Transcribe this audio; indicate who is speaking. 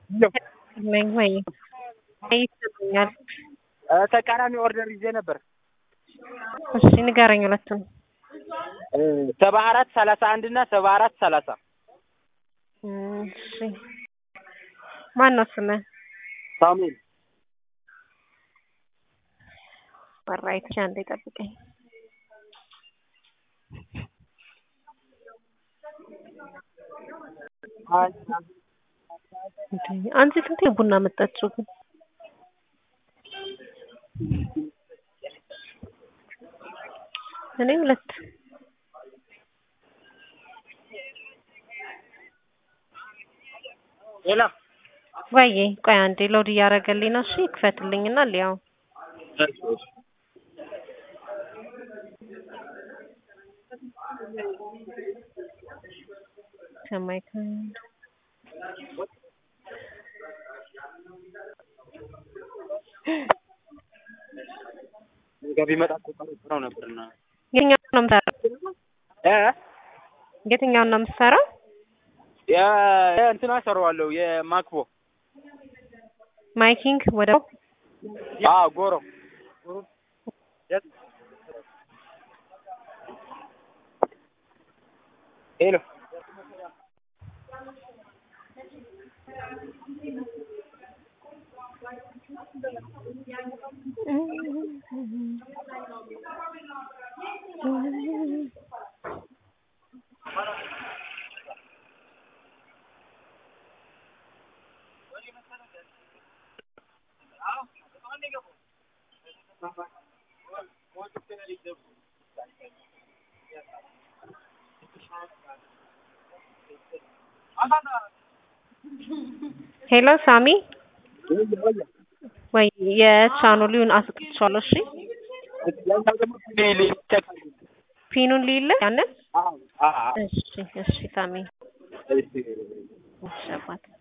Speaker 1: ነኝ ወይ ይሰጡኛል።
Speaker 2: ተቃራኒ ኦርደር ይዤ ነበር።
Speaker 1: እሺ ንገረኝ ሁለቱን።
Speaker 2: ሰባ አራት ሰላሳ አንድ እና ሰባ አራት ሰላሳ
Speaker 1: እሺ ማን ነው ስምህ?
Speaker 2: ሳሙኤል
Speaker 1: ወራይት አንዴ ጠብቀኝ። አንቺ ስንቴ ቡና መጣችሁ ግን? እኔ ሁለት
Speaker 2: ሌላ
Speaker 1: ወይዬ ቆይ አንዴ ሎድ እያደረገልኝ ነው። እሺ ክፈትልኝና ሊያው ሰማይ ከንድ
Speaker 2: ገቢ መጣ ነው ነበርና
Speaker 1: የትኛውን ነው የምሰራው?
Speaker 2: እ
Speaker 1: የትኛውን ነው የምሰራው?
Speaker 2: የ እንትና ሰራዋለሁ የማክቦ
Speaker 1: ማይኪንግ ወደ
Speaker 2: አ ጎሮ ሄሎ
Speaker 1: ሄሎ ሳሚ ወይ የቻናሉን አስቀምጫለሁ። እሺ ፒኑን ሊለ ያንን እሺ እሺ ሳሚ እሺ አባት